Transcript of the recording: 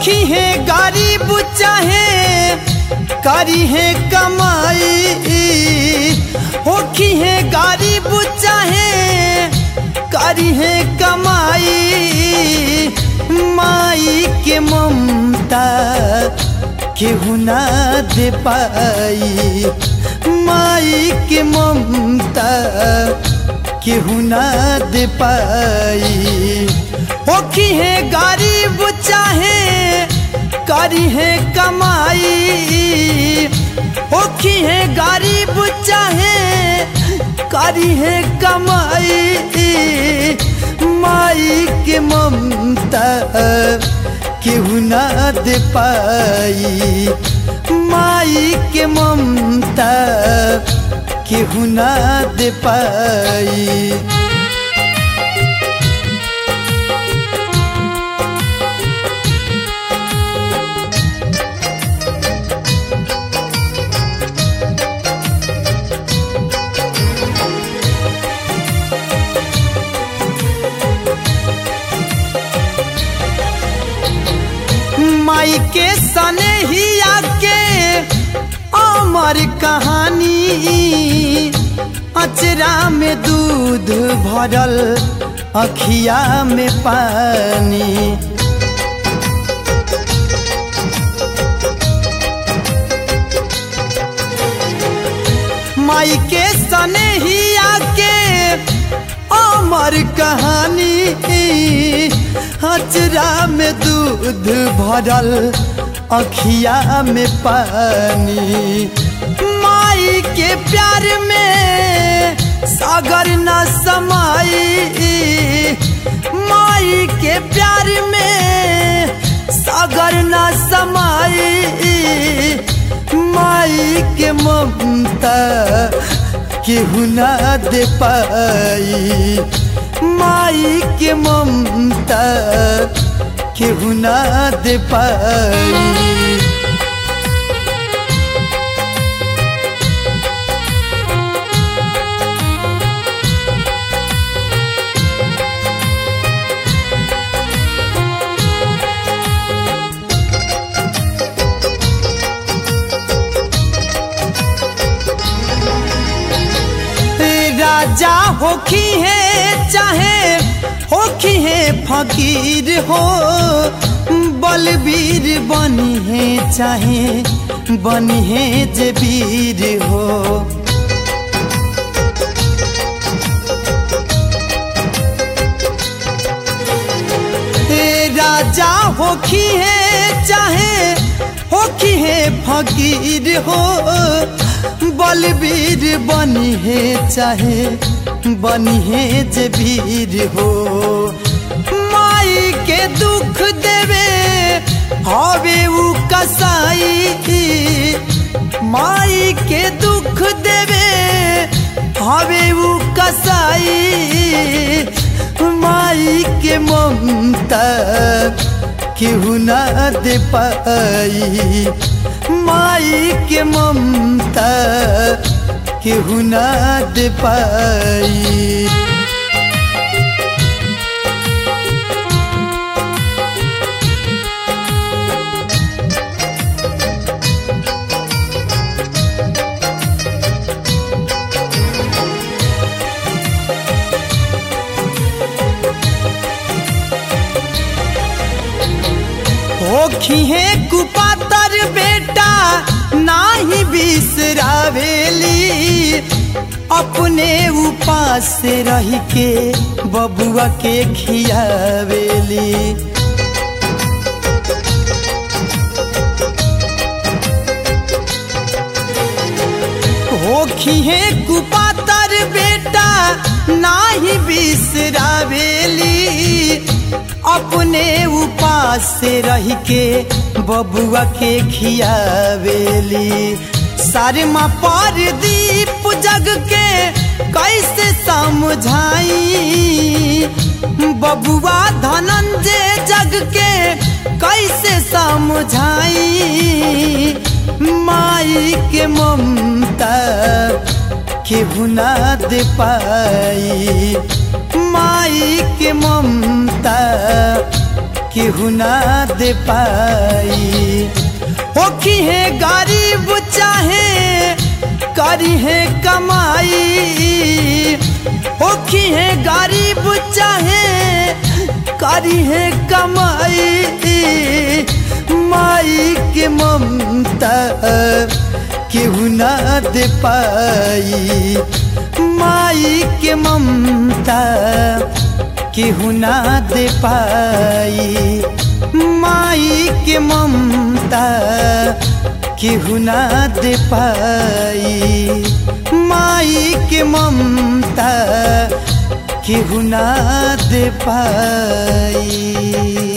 होखी है गरीब चाहे करी है कमाई होखी है गरीब चाहे करी है कमाई माई के ममता केहू ना दे पाई माई के ममता केहू ना दे पाई होखी है गरीब चाहे करी है कमाई होखी है गरीब चाहे करी है कमाई माई के ममता केहू ना दे पाई माई के ममता केहू ना दे पाई माई के सने ही आके अमर कहानी अचरा में दूध भरल अखिया में पानी माई के सने ही आके अमर कहानी हजरा में दूध भरल अखिया में पानी माई के प्यार में सागर न समाई माई के प्यार में सागर न समाई माई के ममता केहू ना दे पाई माई के ममता केहू ना दे पाई राजा होखी है चाहे होखी है फकीर हो बलबीर बनी है चाहे बनी है जे वीर हो राजा होखी है चाहे होखी है फकीर हो बलबीर बनी है चाहे बनी है जे वीर हो माई के दुख देवे हवे उ कसाई माई के दुख देवे हवे उ कसाई माई के ममता केहू ना दे पाई माई के ममता केहू ना दे पाई होखी है कुपातर बेटा नाही बिसरावेली अपने उपास से रह के बबुआ के खियावेली होखी है कुपातर बेटा नाही बिसरावेली अपने उपास से रह के बबुआ के खियावेली सारमा पर दीप जग के कैसे समझाई बबुआ धनंजय जग के कैसे समझाई माई के ममता केहू ना दे पाई माई के ममता केहू ना दे पाई होखी है गरीब चाहे करी है कमाई होखी है गरीब चाहे करी है कमाई माई के ममता केहू ना दे पाई माई के ममता केहू ना दे पाई माई के ममता केहू ना दे पाई माई के ममता केहू ना दे पाई